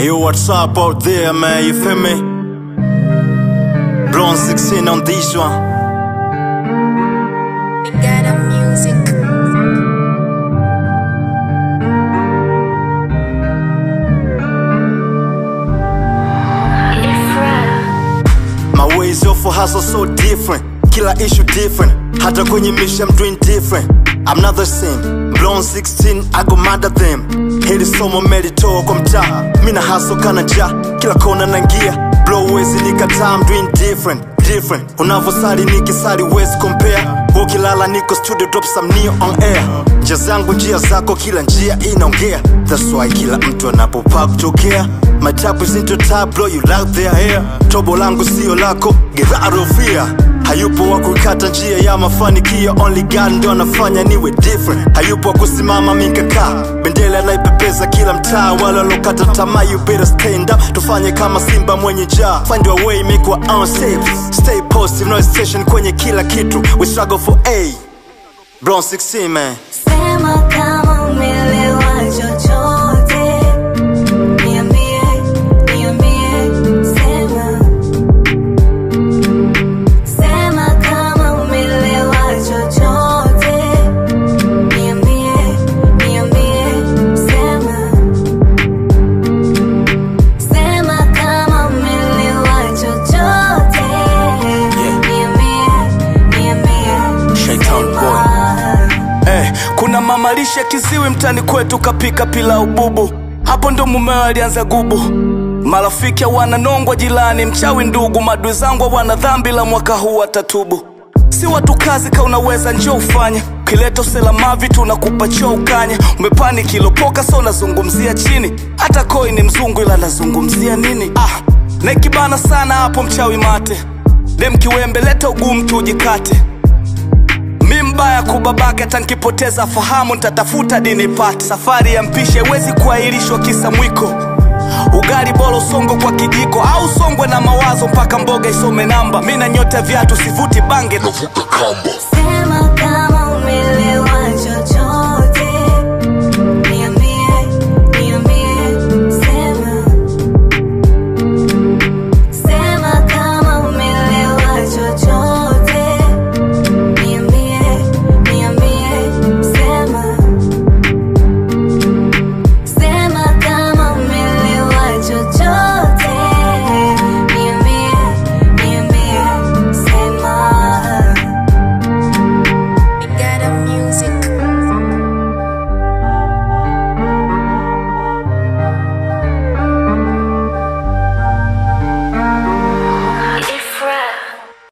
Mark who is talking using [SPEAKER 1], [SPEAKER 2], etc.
[SPEAKER 1] Hey, yo, what's up out there, man? You feel me? Blonde 16 on this one.
[SPEAKER 2] Ghana music.
[SPEAKER 1] My ways of hustle so different. Kila issue different. Hata kwenye mission I'm doing different. I'm not the same. Blonde 16, I go mad at them. Hili somo melitoa kwa mtaa. Mina hustle kana ja. Kila kona nangia. Blow wezi nikataa, I'm doing different. Different. Unavosali nikisali wezi compare. Ukilala niko studio drop some new on air. Njia zangu njia zako, kila njia inaongea. That's why kila mtu anapopaa kutokea. My type is into type, blow you like their hair. Tobo langu sio lako, get out of here. Hayupo wa kukata njia ya mafanikio, only God ndo anafanya niwe different. Hayupo wa kusimama mikaka, bendera naipepeza kila mtaa. Wale walokata tamaa, you better stand up. Tufanye kama simba mwenye njaa, find your way, make our own safe. Stay positive, no hesitation kwenye kila kitu. We struggle for A. Brown 16 man.
[SPEAKER 3] Sema kama umeelewa chochote, niambie, niambie, sema. Sema kama umeelewa chochote, niambie, niambie, sema. Sema kama umeelewa chochote, niambie, niambie,
[SPEAKER 1] Shaitan boy.
[SPEAKER 3] sema.
[SPEAKER 4] Eh, kuna mamalishe kiziwi mtani kwetu kapika pilau bubu, hapo ndo mumeo alianza gubu. Marafiki wananongwa jilani, mchawi ndugu, madui zangu wana dhambi la mwaka huu watatubu. Si watu kazi ka unaweza njo ufanye ukileta uselamavi tunakupa choo ukanye umepani kilopoka so unazungumzia chini hata koi ni mzungu ila nazungumzia nini ah, naikibana sana hapo mchawi mate dem kiwembe leta ugumu tujikate mi mbaya kubabake hata nkipoteza fahamu ntatafuta dini pate safari ya mpishe haiwezi kuahirishwa kisa mwiko ugali bora usongo kwa kijiko au usongwe na mawazo mpaka mboga isome namba mi na nyota viatu sivuti bange
[SPEAKER 5] navuka kamba